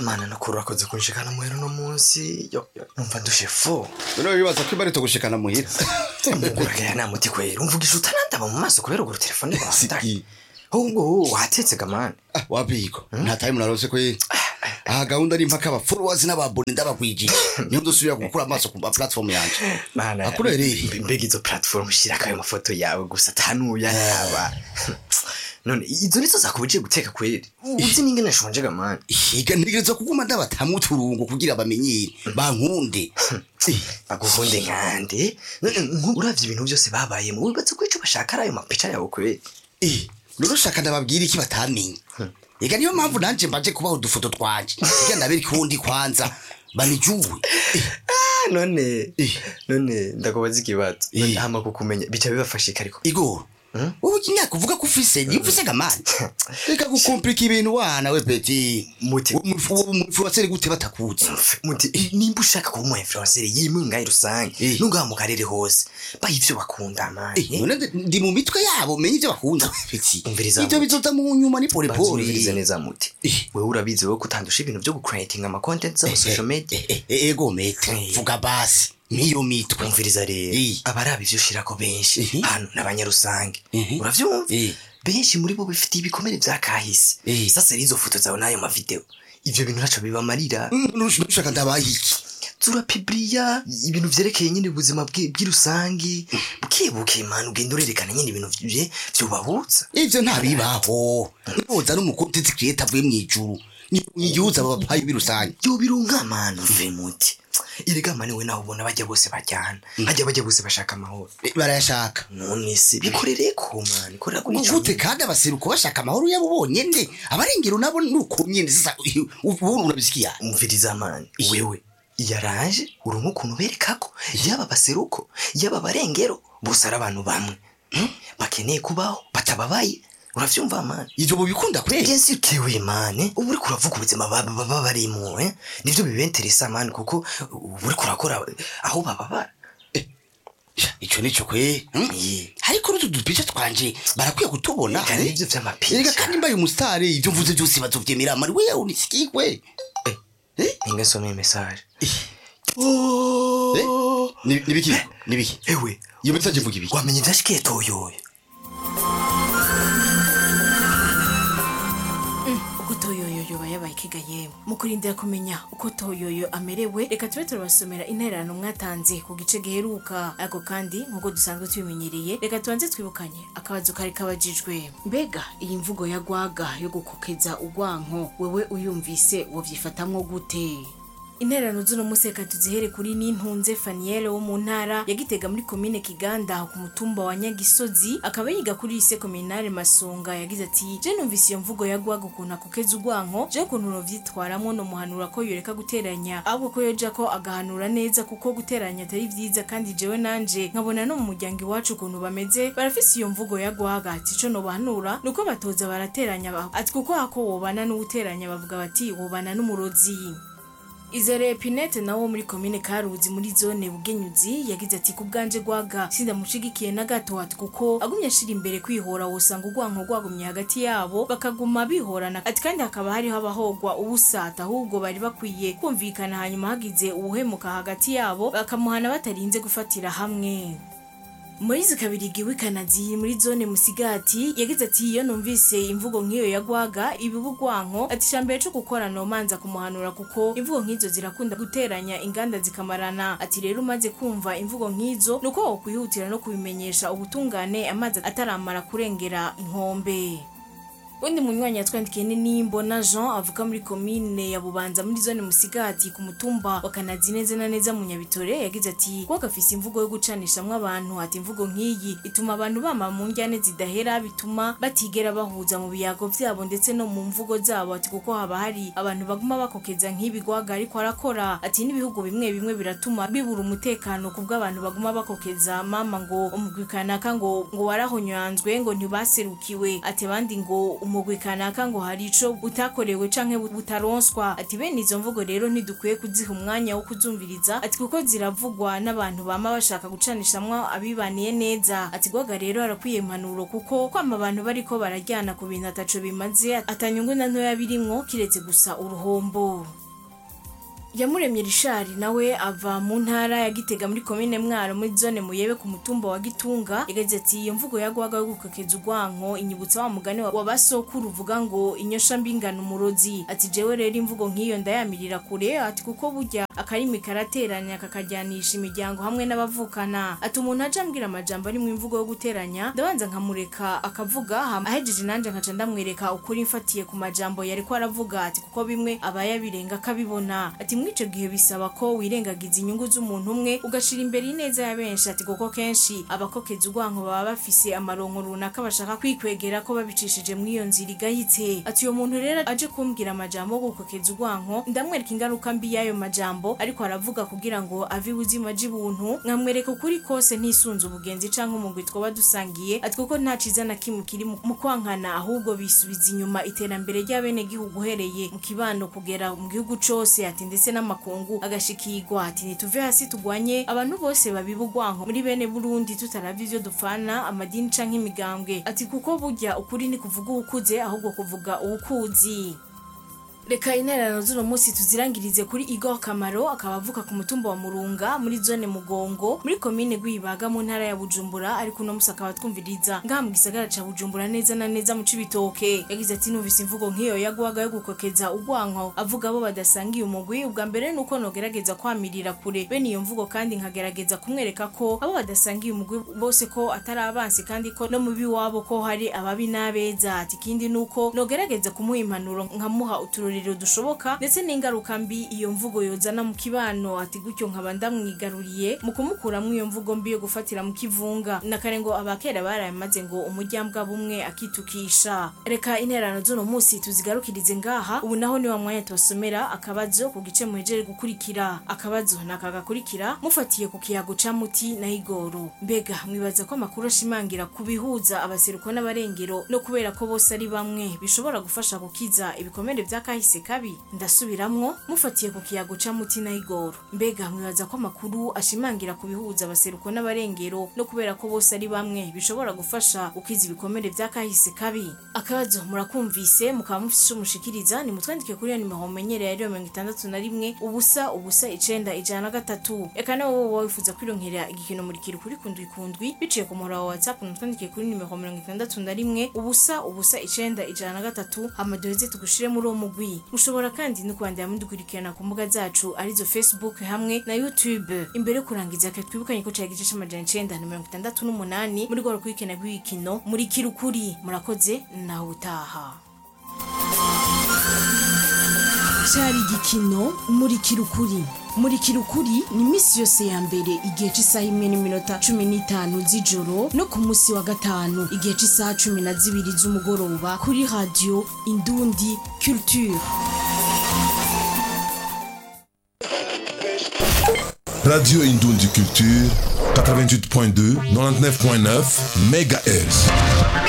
mana nakuru urakoze kunshikana muhera uno munsi yo yo, numva ndushe fo rero wibaza ko ibarito gushikana muhira muguragaya nta muti kwera umvugisha utanandaba mu maso kubera ugura telefone rwandaye Siki. ahubwo watetse gamani Ah, wabigo nta time narose ko ye aha gahunda ni mpaka abafollowers n'ababone ndabagwijije niyo dusubira gukura amaso ku ma platform yanje mana Akurereye. mbe- mbega izo platform ushirako ayo mafoto yawe gusa atanuya yaba none izo nizo zakubujije guteka kweri uzi n'ingene nshonje gamani higa ntegereza kuguma ndabatamwe uturungo kugira bamenyere bankunde baguhunde nkande none nku- uravye ibintu byose babayemo wibatse ko ico bashaka ari ayo mapica yawe kweri Eh, rero shaka ndababwira iki batamenye ega niyo mpamvu nanje mbaje kubaha udufoto twanje kugira ndabere kundi kwanza banijuwe Eh, Ah, none Eh. none ndakubaza ikibazo none Eh. hama kukumenya bica bibafashika ariko igoro wowe imyaka uvuga ko ufise niba ufise gamani reka gukomplika ibintu wana we peti Muti- umufuwaseri gute batakuzi muti eh, nimba ushaka kuba umu influencer yimwe ngayi rusange Eh. nungaha mu karere hose baha ivyo bakunda Eh, mani none ndi- ndi mu mitwe yabo menye ivyo bakunda peti Umviriza ivyo muti. bizoza mu nyuma ni bazumvirize polipoli neza muti Eh. wewe urabizi wowe kutandusha ibintu vyo gucreating ama content za social media Eh, eh, ego mete Eh. vuga basi niyo mitwe umviriza rero Eh. abaraba ivyo ushirako benshi Mhm. hano n'abanyarusange Mhm. uravyumva Eh. benshi muri bo bifitiye ibikomere vya kahise Eh. sasa rero izo foto zawe n'ayo mavideo ivyo bintu ntaco bibamarira nushaka ndabaye iki turapibriya ibintu vyerekeye nyine ubuzima bwi- bw'irusangi bukebuke mani ugenda urerekana nyine ibintu vye vyubahutsa ivyo ntabibaho niboza n'umukontenti creator avuye mw'ijuru nigihuza aba bapayi birusange yobironka mani uve muti erega mani we nawe ubona bajya bose bajyana hajya bajya bose bashaka amahoro Eh, barayashaka none se bikorereko mani korera kuri ico gute kandi abaseruko bashaka amahoro yabo bonyene abarengero nabo nuko nyene sasa ubu urabisikiya umviriza mani wewe yaraje urumva ukuntu berekako yaba baseruko yaba barengero bose ari abantu bamwe Hmm? bakeneye kubaho batababaye uravyumva mani ivyo bubikunda kweli bien sûr que oui mani ubu uriko uravuga ubuzima baba baba barimo eh? nivyo bibenteresa mani kuko ubu uriko urakora aho bababara ico nico kwe hmm? Eh. ariko n'utu dupica twanje barakwiye kutubona Eka eh? nivyo vy'amapica. Erega kandi mbaye umusitari ivyo mvuze vyose bazovyemera mari we unisikikwe ninge nsome message Eh? Ni- nibiki nibiki ewe iyo message ivuga ibiki wamenye ivyashikiye toyoyo uko toyoyo yoba yabaye ikiga yewe mu kurindira kumenya uko toyoyo amerewe reka tube turabasomera intererano mwatanze ku gice giheruka ariko kandi nk'uko dusanzwe tubimenyereye reka tubanze twibukanye akabazo kari kabajijwe mbega iyi mvugo ya gwaga yo gukokeza urwanko wewe uyumvise wovyifatamwo gute intererano z'uno munsi reka tuzihere kuri nintunze faniyele wo mu ntara ya gitega muri komine kiganda ku mutumba wa nyagisozi akaba yiga kuri lise kominare masonga yagize ati je numvise iyo mvugo ya gwaga ukuntu akokeza urwanko je ukuntu novyitwaramwo nomuhanura ko yoreka guteranya ahubwo ko yoja ko agahanura neza kuko guteranya atari vyiza kandi jewe nanje nkabona no mu muryango iwacu ukuntu bameze barafise iyo mvugo ya gwaga ati ico nobahanura nuko batoza barateranya ba- ati kuko hako wobana n'uwuteranya bavuga bati wobana n'umurozi izere pinete nawo muri komine karuzi muri zone bugenyuzi yagize ati ku bwanje gwaga sindamushigikiye na gato ati kuko agumye ashira imbere kwihora wosanga urwanko rwagumye hagati yabo bakaguma bihorana ati kandi hakaba hariho abahogwa ubusata ahubwo bari bakwiye kumvikana hanyuma hagize uwuhemuka hagati yabo bakamuhana batarinze gufatira hamwe Moise Kabirigi w'Ikanazi muri zone Musigati yagize ati iyo numvise imvugo nk'iyo ya gwaga ibibugwanko ati shambere cyo gukora no manza kumuhanura kuko imvugo nk'izo zirakunda guteranya inganda zikamarana ati rero umaze kumva imvugo nk'izo nuko wokwihutira no kubimenyesha ubutungane amazi ataramara kurengera inkombe undi munywanyi yatwandikiye ni nimbona jean avuka muri komine ya bubanza muri zone musigati ku mutumba wa kanazi neza na neza mu nyabitore yagize ati kuba gafise imvugo yo gucanishamwo abantu ati imvugo nk'iyi ituma abantu bama mu njyane zidahera bituma batigera bahuza mu biyago vyabo ndetse no mu mvugo zabo ati kuko haba hari abantu baguma bakokeza nk'ibigwaga ariko arakora ati n'ibihugu bimwe bimwe biratuma bibura umutekano ku bw'abantu baguma bakokeza mama ngo umugwi kanaka ngo ngo warahonyanzwe ngo ntibaserukiwe ati abandi ngo umugwi kanaka ngo hari ico butakorewe canke butaronswa ati bene izo mvugo rero ntidukwiye kuziha umwanya wo kuzumviriza ati kuko ziravugwa n'abantu bama bashaka gucanishamwo abibaniye neza ati gwaga rero arakwiye impanuro kuko kwama abantu bariko barajyana ku bintu ataco bimaze atanyungu na ntoya birimwo kiretse gusa uruhombo yamuremye rishari nawe ava mu ntara ya gitega muri komine mwaro muri zone muyebe ku mutumba wa gitunga yagize ati iyo mvugo yagwaga yo gukokeza urwanko inyibutsa wa mugani wa basokuru uvuga ngo inyosha mbingana umurozi ati jewe rero imvugo nk'iyo ndayamirira kure ati kuko burya akarimi karateranya kakajyanisha imiryango hamwe n'abavukana ati umuntu aje ambwira amajambo arimo imvugo yo guteranya ndabanza nkamureka akavuga hama ahejeje nanje nkaca ndamwereka ukuri mfatiye ku majambo yariko aravuga ati kuko bimwe aba yabirenga akabibona ati muri ico gihe bisaba ko wirengagiza inyungu z'umuntu umwe ugashira imbere ineza ya benshi ati kuko kenshi abakokeza urwanko baba bafise amaronko runaka bashaka kwikwegera ko babicishije muri iyo nzira igayitse ati uyo muntu rero aje kumbwira amajambo yo gukokeza urwanko ndamwereka ingaruka mbi y'ayo majambo ariko aravuga kugira ngo ave ubuzima bw'ibuntu nkamwereka ukuri kose ntisunze ubugenzi canke umugwi twoba dusangiye ati kuko nta ciza na kimwe kiri mu mu kwankana ahubwo bisubiza inyuma iterambere ry'abenegihugu uhereye mu kibano kugera mu gihugu cose ati ndetse n'amakungu agashikirwa ati nituve hasi tugwanye abantu bose babiba urwanko muri bene burundi tutaravye ivyo dupfana amadini canke imigambwe ati kuko burya ukuri ni kuvuga uwukuze ahubwo kuvuga uwukuzi reka intererano z'uno munsi tuzirangirize kuri igor kamaro akaba avuka ku mutumba wa murunga muri zone mugongo muri komine rwibaga mu ntara ya bujumbura ariko uno munsi akaba twumviriza ngaha mu gisagara ca bujumbura neza na neza mu cibitoke yagize ati numvise imvugo nk'iyo yagwaga yo gukokeza urwanko avuga abo badasangiye umugwi ubwa mbere nuko nogerageza kwamirira kure bene iyo mvugo kandi nkagerageza kumwereka ko abo badasangiye umugwi bose ko atari abansi kandi ko no mu biwabo ko hari ababi n'abeza ati ikindi nuko nogerageza kumuha impanuro nkamuha uturorero dushoboka ndetse n'ingaruka mbi iyo mvugo yozana mu kibano ati gutyo nkaba ndamwigaruriye mu kumukuramwo iyo mvugo mbi yo gufatira mu kivunga na kare ngo abakera barayamaze ngo umuryambwa bumwe akitukisha reka intererano z'uno munsi tuzigarukirize ngaha ubu naho ni wa mwanya tubasomera akabazo ku gice muhejeje gukurikira akabazo ni aka gakurikira mufatiye ku kiyago ca muti na igoro mbega mwibaza ko amakuru ashimangira ku bihuza abaseruko n'abarengero no kubera ko bose ari bamwe bishobora gufasha gukiza ibikomere vya kahise kabi ndasubiramwo mufatiye ku kiyago ca muti na igoro mbega mwibaza ko amakuru ashimangira ku bihuza abaseruko n'abarengero no kubera ko bose ari bamwe bishobora gufasha gukiza ibikomere vya kahise kabi akabazo murakumvise mukaba mufise ico mushikiriza nimutwandike kuri iyo nimero mumenyereye ariyo mirongo itandatu na rimwe ubusa ubusa icenda ijana na gatatu eka nawe wowe wifuza kwironkera igikino murikira kuri kundwi kundwi biciye ku muhora wa whatsapp nimutwandike kuri nimero mirongo itandatu na rimwe ubusa ubusa icenda ijana na gatatu hama duheze tugushire muri uwo mugwi mushobora kandi no kwandira mudukurikirana ku mbuga zacu arizo facebook hamwe na youtube imbere yo kurangiza reka twibukanye ko cari igice c'amajana icenda na mirongo itandatu n'umunani muri rwa rukurikirana rw'ibikino murikira ukuri murakoze nawe utaha cyari igikino murikira ukuri murikira ukuri ni iminsi yose ya mbere igihe cy'isaha imwe n'iminota cumi n'itanu z'ijoro no ku munsi wa gatanu igihe cy'isaha cumi na zibiri z'umugoroba kuri radiyo indundi culture Radio Indundi Culture, 88.2, 99.9 MHz.